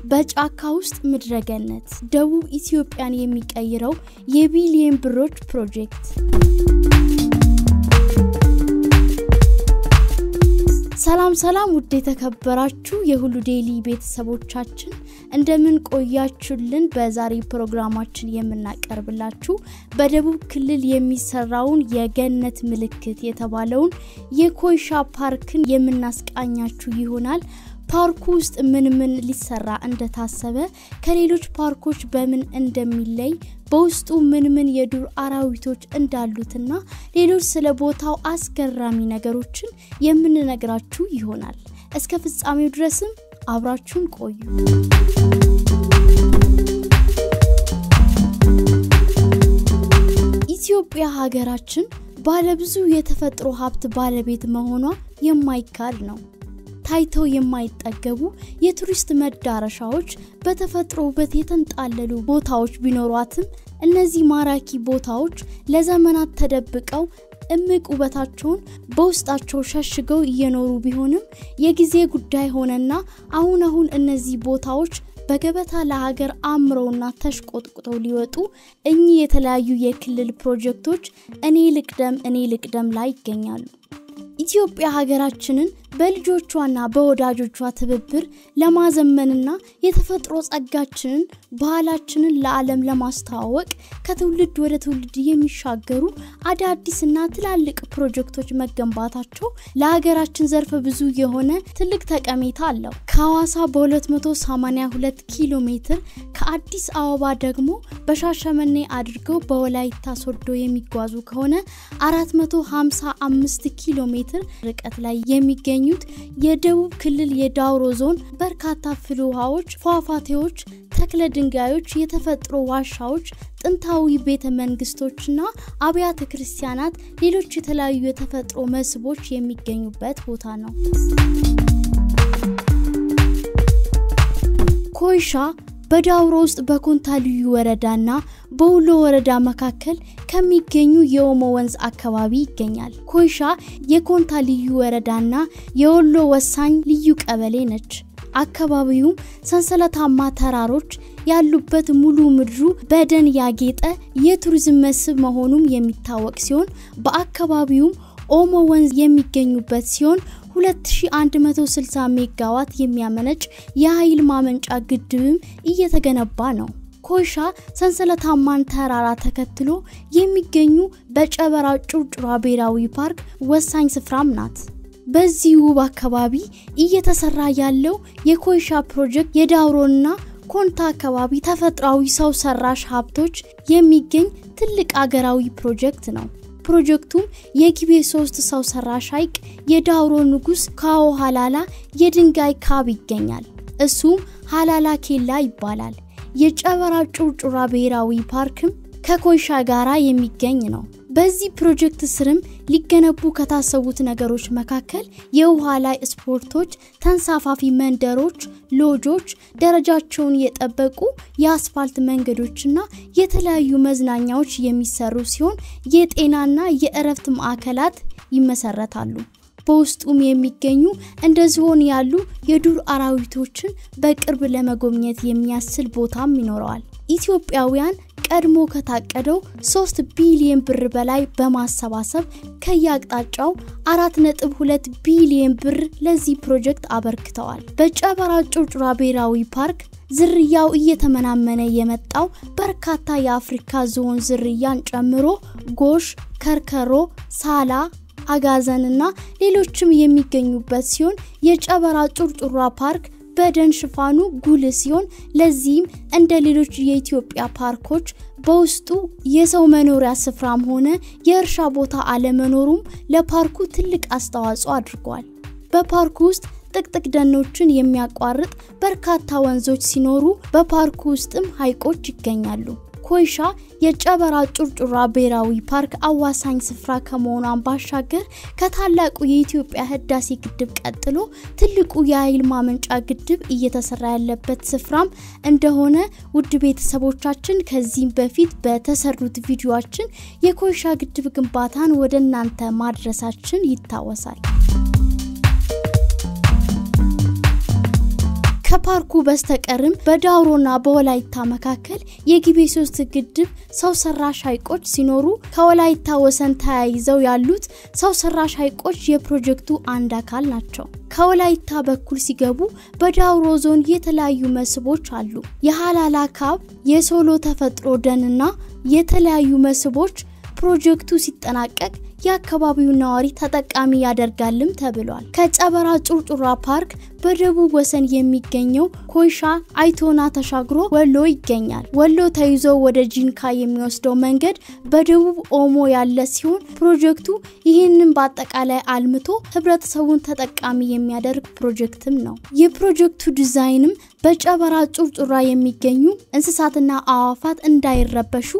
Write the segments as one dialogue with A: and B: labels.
A: በጫካ ውስጥ ምድረገነት ደቡብ ኢትዮጵያን የሚቀይረው የቢሊየን ብሮች ፕሮጀክት። ሰላም ሰላም፣ ውድ የተከበራችሁ የሁሉ ዴይሊ ቤተሰቦቻችን እንደምን ቆያችሁልን? በዛሬ ፕሮግራማችን የምናቀርብላችሁ በደቡብ ክልል የሚሰራውን የገነት ምልክት የተባለውን የኮይሻ ፓርክን የምናስቃኛችሁ ይሆናል። ፓርኩ ውስጥ ምን ምን ሊሰራ እንደታሰበ ከሌሎች ፓርኮች በምን እንደሚለይ በውስጡ ምን ምን የዱር አራዊቶች እንዳሉትና ሌሎች ስለ ቦታው አስገራሚ ነገሮችን የምንነግራችሁ ይሆናል። እስከ ፍጻሜው ድረስም አብራችሁን ቆዩ። ኢትዮጵያ ሀገራችን ባለብዙ የተፈጥሮ ሀብት ባለቤት መሆኗ የማይካድ ነው። ታይተው የማይጠገቡ የቱሪስት መዳረሻዎች፣ በተፈጥሮ ውበት የተንጣለሉ ቦታዎች ቢኖሯትም እነዚህ ማራኪ ቦታዎች ለዘመናት ተደብቀው እምቅ ውበታቸውን በውስጣቸው ሸሽገው እየኖሩ ቢሆንም የጊዜ ጉዳይ ሆነና አሁን አሁን እነዚህ ቦታዎች በገበታ ለሀገር አምረውና ተሽቆጥቁጠው ሊወጡ እኚህ የተለያዩ የክልል ፕሮጀክቶች እኔ ልቅደም እኔ ልቅደም ላይ ይገኛሉ። ኢትዮጵያ ሀገራችንን በልጆቿና በወዳጆቿ ትብብር ለማዘመንና የተፈጥሮ ጸጋችንን ባህላችንን ለዓለም ለማስተዋወቅ ከትውልድ ወደ ትውልድ የሚሻገሩ አዳዲስና ትላልቅ ፕሮጀክቶች መገንባታቸው ለሀገራችን ዘርፈ ብዙ የሆነ ትልቅ ጠቀሜታ አለው። ከሐዋሳ በ282 ኪሎ ሜትር ከአዲስ አበባ ደግሞ በሻሸመኔ አድርገው በወላይታ ሶዶ የሚጓዙ ከሆነ 455 ኪሎ ሜትር ርቀት ላይ የሚገኙት የደቡብ ክልል የዳውሮ ዞን በርካታ ፍል ውሃዎች፣ ፏፏቴዎች፣ ተክለ ድንጋዮች፣ የተፈጥሮ ዋሻዎች፣ ጥንታዊ ቤተ መንግስቶችና አብያተ ክርስቲያናት፣ ሌሎች የተለያዩ የተፈጥሮ መስህቦች የሚገኙበት ቦታ ነው። ኮይሻ በዳውሮ ውስጥ በኮንታ ልዩ ወረዳና በውሎ ወረዳ መካከል ከሚገኙ የኦሞ ወንዝ አካባቢ ይገኛል። ኮይሻ የኮንታ ልዩ ወረዳና የወሎ ወሳኝ ልዩ ቀበሌ ነች። አካባቢውም ሰንሰለታማ ተራሮች ያሉበት ሙሉ ምድሩ በደን ያጌጠ የቱሪዝም መስህብ መሆኑም የሚታወቅ ሲሆን በአካባቢውም ኦሞ ወንዝ የሚገኙበት ሲሆን 2160 ሜጋዋት የሚያመነጭ የኃይል ማመንጫ ግድብም እየተገነባ ነው። ኮይሻ ሰንሰለታማን ተራራ ተከትሎ የሚገኙ በጨበራ ጩርጩራ ብሔራዊ ፓርክ ወሳኝ ስፍራም ናት። በዚህ ውብ አካባቢ እየተሰራ ያለው የኮይሻ ፕሮጀክት የዳውሮና ኮንታ አካባቢ ተፈጥሯዊ ሰው ሰራሽ ሀብቶች የሚገኝ ትልቅ አገራዊ ፕሮጀክት ነው። ፕሮጀክቱም የጊቤ ሶስት ሰው ሰራሽ ሐይቅ፣ የዳውሮ ንጉስ ካዎ ሀላላ የድንጋይ ካብ ይገኛል። እሱም ሀላላ ኬላ ይባላል። የጨበራ ጩርጩራ ብሔራዊ ፓርክም ከኮይሻ ጋራ የሚገኝ ነው። በዚህ ፕሮጀክት ስርም ሊገነቡ ከታሰቡት ነገሮች መካከል የውሃ ላይ ስፖርቶች፣ ተንሳፋፊ መንደሮች፣ ሎጆች፣ ደረጃቸውን የጠበቁ የአስፋልት መንገዶችና የተለያዩ መዝናኛዎች የሚሰሩ ሲሆን የጤናና የእረፍት ማዕከላት ይመሰረታሉ። በውስጡም የሚገኙ እንደ ዝሆን ያሉ የዱር አራዊቶችን በቅርብ ለመጎብኘት የሚያስችል ቦታም ይኖረዋል። ኢትዮጵያውያን ቀድሞ ከታቀደው 3 ቢሊዮን ብር በላይ በማሰባሰብ ከየአቅጣጫው 4.2 ቢሊዮን ብር ለዚህ ፕሮጀክት አበርክተዋል። በጨበራ ጩርጩራ ብሔራዊ ፓርክ ዝርያው እየተመናመነ የመጣው በርካታ የአፍሪካ ዝሆን ዝርያን ጨምሮ ጎሽ፣ ከርከሮ፣ ሳላ አጋዘንና ሌሎችም የሚገኙበት ሲሆን የጨበራ ጩርጩራ ፓርክ በደን ሽፋኑ ጉልህ ሲሆን ለዚህም እንደ ሌሎች የኢትዮጵያ ፓርኮች በውስጡ የሰው መኖሪያ ስፍራም ሆነ የእርሻ ቦታ አለመኖሩም ለፓርኩ ትልቅ አስተዋጽኦ አድርጓል። በፓርኩ ውስጥ ጥቅጥቅ ደኖችን የሚያቋርጥ በርካታ ወንዞች ሲኖሩ በፓርኩ ውስጥም ሐይቆች ይገኛሉ። ኮይሻ የጨበራ ጩርጩራ ብሔራዊ ፓርክ አዋሳኝ ስፍራ ከመሆኗን ባሻገር ከታላቁ የኢትዮጵያ ህዳሴ ግድብ ቀጥሎ ትልቁ የኃይል ማመንጫ ግድብ እየተሰራ ያለበት ስፍራም እንደሆነ ውድ ቤተሰቦቻችን ከዚህም በፊት በተሰሩት ቪዲዮችን የኮይሻ ግድብ ግንባታን ወደ እናንተ ማድረሳችን ይታወሳል። ከፓርኩ በስተቀርም በዳውሮና በወላይታ መካከል የጊቤ ሶስት ግድብ ሰው ሰራሽ ሐይቆች ሲኖሩ ከወላይታ ወሰን ተያይዘው ያሉት ሰው ሰራሽ ሐይቆች የፕሮጀክቱ አንድ አካል ናቸው። ከወላይታ በኩል ሲገቡ በዳውሮ ዞን የተለያዩ መስህቦች አሉ። የሀላላ ካብ፣ የሶሎ ተፈጥሮ ደንና የተለያዩ መስህቦች ፕሮጀክቱ ሲጠናቀቅ የአካባቢው ነዋሪ ተጠቃሚ ያደርጋልም ተብሏል። ከጨበራ ጩርጩራ ፓርክ በደቡብ ወሰን የሚገኘው ኮይሻ አይቶና ተሻግሮ ወሎ ይገኛል። ወሎ ተይዞ ወደ ጂንካ የሚወስደው መንገድ በደቡብ ኦሞ ያለ ሲሆን ፕሮጀክቱ ይህንን በአጠቃላይ አልምቶ ህብረተሰቡን ተጠቃሚ የሚያደርግ ፕሮጀክትም ነው። የፕሮጀክቱ ዲዛይንም በጨበራ ጩርጩራ የሚገኙ እንስሳትና አዋፋት እንዳይረበሹ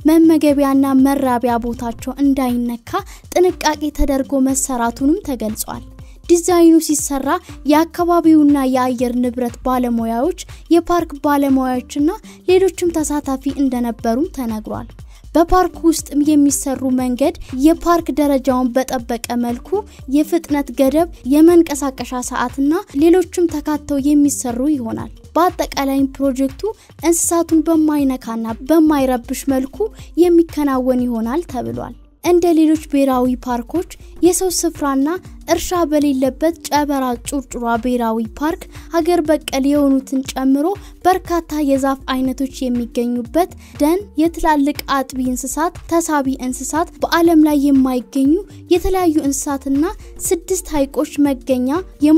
A: መመገቢያና መራቢያ ቦታቸው እንዳይነካ ጥንቃቄ ተደርጎ መሰራቱንም ተገልጿል። ዲዛይኑ ሲሰራ የአካባቢውና የአየር ንብረት ባለሙያዎች፣ የፓርክ ባለሙያዎችና ሌሎችም ተሳታፊ እንደነበሩም ተነግሯል። በፓርክ ውስጥ የሚሰሩ መንገድ የፓርክ ደረጃውን በጠበቀ መልኩ የፍጥነት ገደብ፣ የመንቀሳቀሻ ሰዓትና ሌሎችም ተካተው የሚሰሩ ይሆናል። በአጠቃላይም ፕሮጀክቱ እንስሳቱን በማይነካና በማይረብሽ መልኩ የሚከናወን ይሆናል ተብሏል። እንደ ሌሎች ብሔራዊ ፓርኮች የሰው ስፍራና እርሻ በሌለበት ጨበራ ጩርጩራ ብሔራዊ ፓርክ ሀገር በቀል የሆኑትን ጨምሮ በርካታ የዛፍ አይነቶች የሚገኙበት ደን፣ የትላልቅ አጥቢ እንስሳት፣ ተሳቢ እንስሳት፣ በዓለም ላይ የማይገኙ የተለያዩ እንስሳትና ስድስት ሐይቆች መገኛ፣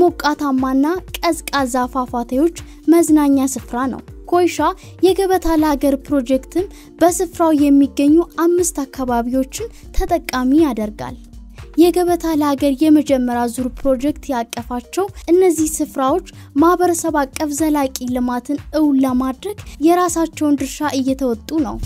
A: የሞቃታማና ቀዝቃዛ ፏፏቴዎች መዝናኛ ስፍራ ነው። ኮይሻ የገበታ ለሀገር ፕሮጀክትም በስፍራው የሚገኙ አምስት አካባቢዎችን ተጠቃሚ ያደርጋል። የገበታ ለሀገር የመጀመሪያ ዙር ፕሮጀክት ያቀፋቸው እነዚህ ስፍራዎች ማህበረሰብ አቀፍ ዘላቂ ልማትን እውን ለማድረግ የራሳቸውን ድርሻ እየተወጡ ነው።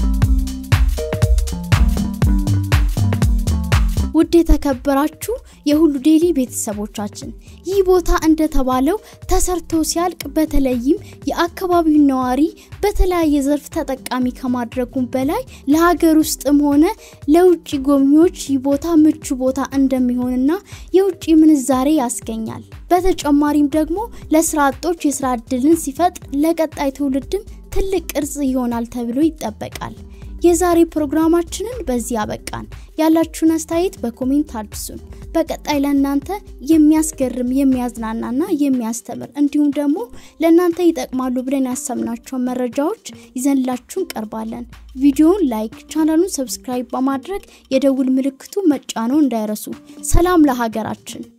A: ውድ የተከበራችሁ የሁሉ ዴይሊ ቤተሰቦቻችን ይህ ቦታ እንደተባለው ተሰርቶ ሲያልቅ በተለይም የአካባቢው ነዋሪ በተለያየ ዘርፍ ተጠቃሚ ከማድረጉም በላይ ለሀገር ውስጥም ሆነ ለውጭ ጎብኚዎች ይህ ቦታ ምቹ ቦታ እንደሚሆንና የውጭ ምንዛሬ ያስገኛል። በተጨማሪም ደግሞ ለስራ አጦች የስራ እድልን ሲፈጥር ለቀጣይ ትውልድም ትልቅ ቅርጽ ይሆናል ተብሎ ይጠበቃል። የዛሬ ፕሮግራማችንን በዚህ አበቃን። ያላችሁን አስተያየት በኮሜንት አድርሱን። በቀጣይ ለእናንተ የሚያስገርም የሚያዝናናና የሚያስተምር እንዲሁም ደግሞ ለእናንተ ይጠቅማሉ ብለን ያሰብናቸውን መረጃዎች ይዘንላችሁ እንቀርባለን። ቪዲዮውን ላይክ፣ ቻናሉን ሰብስክራይብ በማድረግ የደውል ምልክቱ መጫኖ እንዳይረሱ። ሰላም ለሀገራችን።